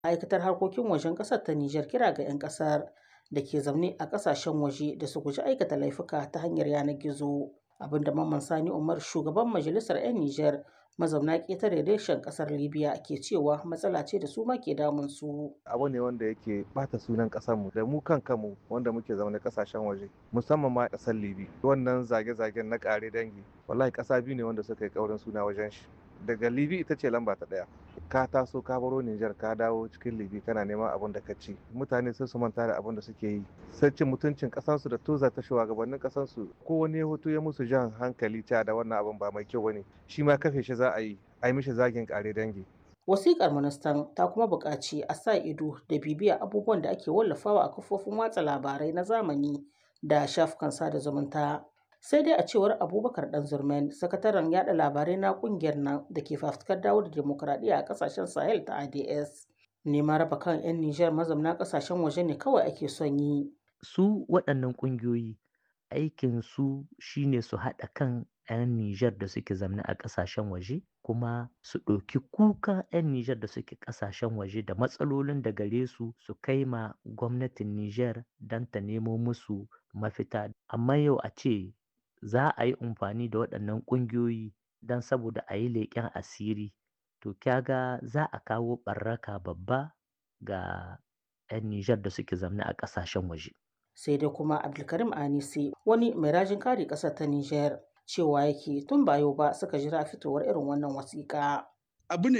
Ma'aikatar harkokin wajen ƙasar ta Nijar kira ga 'yan ƙasar da ke zaune a ƙasashen waje da su guji aikata laifuka ta hanyar yanar gizo. Abinda Mamman Sani Umar shugaban majalisar 'yan Nijar mazauna ƙetare reshen ƙasar Libya ke cewa matsala ce da su ma ke damun su. Abu ne wanda yake bata sunan ƙasarmu da mu kan kanmu wanda muke zaune ƙasashen waje musamman ma ƙasar Libya. Wannan zage-zagen na ƙare dangi wallahi ƙasa biyu ne wanda suka yi ƙaurin suna wajen shi. Daga Libya ita ce lamba ta ɗaya. Ka taso ka baro Nijar ka dawo cikin Libya kana neman abin da ka ci. Mutane sai su manta da abin da suke yi. Sai cin mutuncin ƙasarsu da toza ta shugabannin ƙasarsu. Ko wani ya hoto ya musu jan hankali ta da wannan abin ba mai kyau bane. Shi ma kafe shi za a yi. A yi mishi zagin ƙare dangi. Wasiƙar ministan ta kuma buƙaci a sa ido da bibiya abubuwan da ake wallafawa a kafofin watsa labarai na zamani da shafukan sada zumunta. Sai dai a cewar Abubakar Ɗanzurmen, sakataren yada labarai na ƙungiyar nan da ke fafutukar dawo da dimokuraɗiyya a ƙasashen Sahel ta ADS. Neman raba kan 'yan Nijar mazauna ƙasashen waje ne kawai ake son yi. Su waɗannan ƙungiyoyi aikin su shine su haɗa kan 'yan Nijar da suke zamne a ƙasashen waje kuma su ɗauki kukan 'yan Nijar da suke ƙasashen waje da matsalolin da gare su su kai ma gwamnatin Nijar don ta nemo musu mafita. Amma yau a ce za a yi amfani da waɗannan ƙungiyoyi don saboda a yi leƙen asiri to kyaga za a kawo ɓarraka babba ga 'yan Nijar da suke zamne a ƙasashen waje. Sai dai kuma Abdulkarim Anisi wani mai rajin kare ƙasar ta Nijar cewa yake tun ba yau ba suka jira fitowar irin wannan wasiƙa. Abu ne